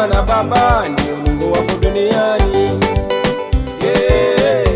mama na baba ndio Mungu wako duniani. Yeah.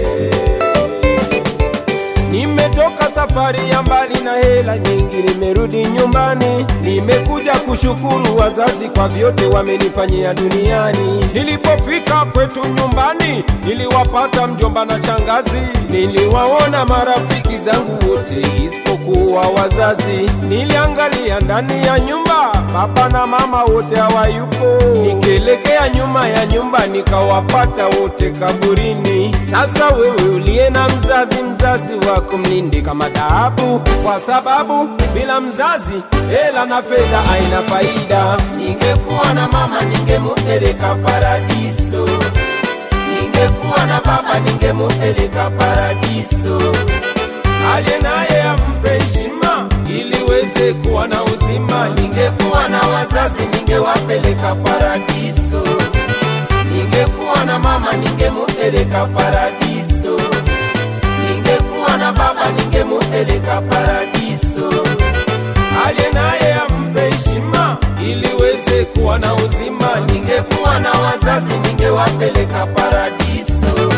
Nimetoka safari ya mbali na hela nyingi, nimerudi nyumbani. Nimekuja kushukuru wazazi kwa vyote wamenifanyia duniani. Nilipofika kwetu nyumbani, niliwapata mjomba na shangazi, niliwaona marafiki zangu wote isipokuwa wazazi. Niliangalia ndani ya nyumba, baba na mama wote hawayupo. Nikielekea nyuma ya nyumba, nikawapata wote kaburini. Sasa wewe uliye na mzazi, mzazi wako mlinde kama dhahabu, kwa sababu bila mzazi hela na fedha haina faida. Ningekuwa na mama ningemupeleka paradiso, ningekuwa na baba ningemupeleka paradiso. aliye naye ampe heshima ili weze kuwa na uzima. Ningekuwa na wazazi ningewapeleka paradiso, ningekuwa na mama ningemupeleka paradiso, ningekuwa na baba ningemupeleka paradiso. aliye naye ampe heshima ili weze kuwa na uzima. Ningekuwa na wazazi ningewapeleka paradiso.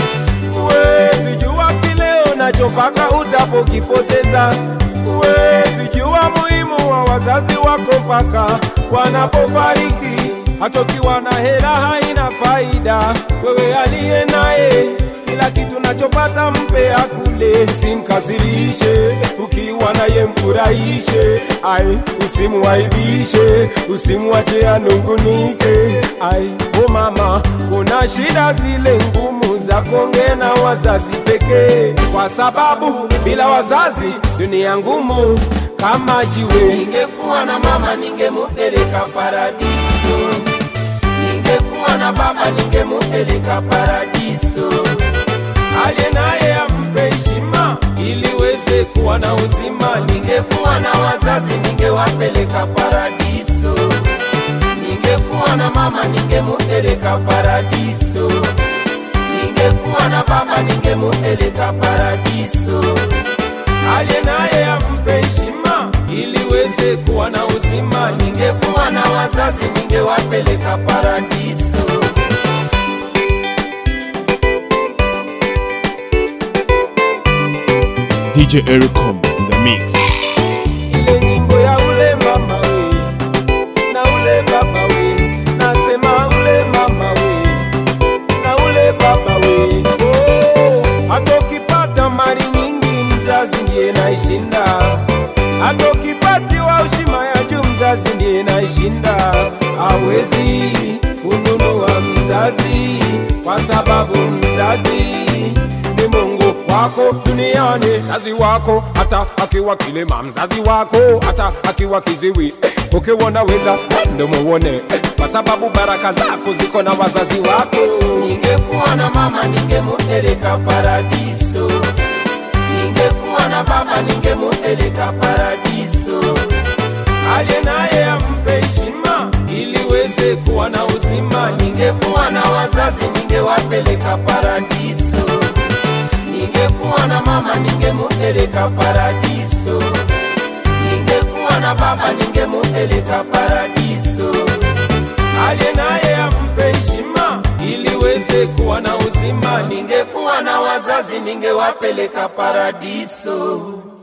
Huwezi jua kile unachopaka utapokipoteza. Huwezi jua muhimu wa wazazi wako mpaka wanapofariki. Hata ukiwa na hela haina faida. Wewe aliye naye kila kitu nachopata mpe akule, simkasirishe. Ukiwa naye mfurahishe, ai, usimuaibishe, usimwache anungunike. Ai, o mama, kuna shida zile ngumu za kuongea na wazazi pekee, kwa sababu bila wazazi dunia ngumu kama jiwe. Ningekuwa na mama ningemupeleka paradiso, ningekuwa na baba ningemupeleka paradiso. aliye naye ampe heshima ili weze kuwa na uzima. Ningekuwa na wazazi ningewapeleka paradiso, ningekuwa na mama ningemupeleka paradiso, ningekuwa na baba ningemupeleka paradiso. aliye naye ampe heshima ili weze kuwa na uzima. Ningekuwa na wazazi ningewapeleka paradiso. DJ Ericom in the mix. ile nyimbo ya ule mama we na ule baba we, nasema ule mama we na ule baba we. Oh, hata ukipata mali nyingi mzazi ndiye naishinda, hata ukipatiwa ushima ya juu mzazi ndiye naishinda. Hawezi kununua mzazi kwa sababu mzazi ni Mungu wako duniani, mzazi wako hata akiwa kilema, mzazi wako hata akiwa kiziwi eh, ukiwa unaweza ndo muone eh, kwa sababu baraka zako ziko na wazazi wako. Ningekuwa na mama ningemupeleka paradiso, ningekuwa na baba ningemupeleka paradiso. aliye naye ampe heshima ili weze kuwa na uzima. Ningekuwa na wazazi ningewapeleka paradiso, ningekuwa na mama ningemupeleka paradiso, ningekuwa na baba ningemupeleka paradiso. aliye naye ampe heshima ili weze kuwa na uzima. Ningekuwa na wazazi ningewapeleka paradiso.